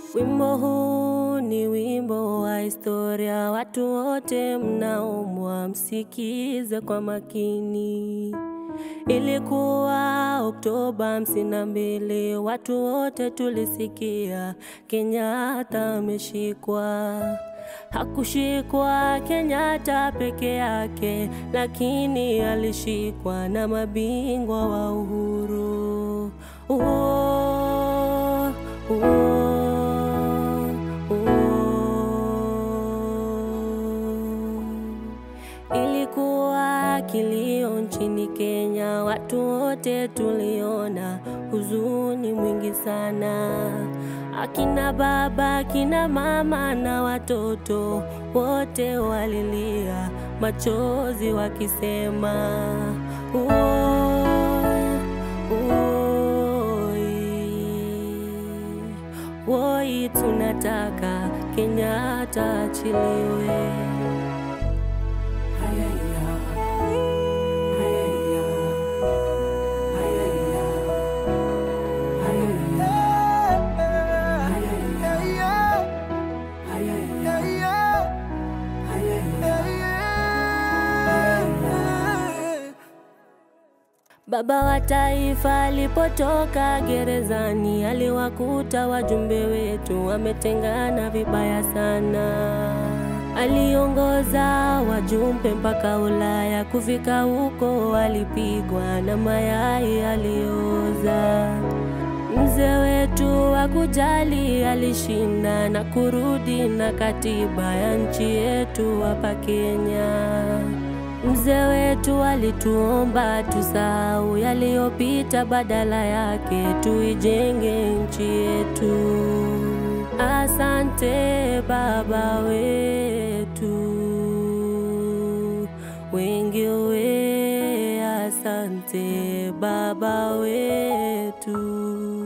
Wimbo huu ni wimbo wa historia, watu wote mnaomwa msikize kwa makini. Ilikuwa Oktoba hamsini na mbili, watu wote tulisikia Kenyatta ameshikwa. Hakushikwa Kenyatta peke yake, lakini alishikwa na mabingwa wa uhuru. Uo, uo, uo. Ilikuwa kilio nchini Kenya, watu wote tuliona huzuni mwingi sana. Akina baba, akina mama na watoto wote walilia machozi wakisema "Woi, woi, woi, tunataka Kenyatta achiliwe. Baba wa taifa alipotoka gerezani, aliwakuta wajumbe wetu wametengana vibaya sana. Aliongoza wajumbe mpaka Ulaya, kufika huko alipigwa na mayai aliyooza. Mzee wetu wa kujali alishinda na kurudi na katiba ya nchi yetu hapa Kenya. Mzee wetu alituomba tusahau yaliyopita, badala yake tuijenge nchi yetu. Asante baba wetu, wengi we, asante baba wetu.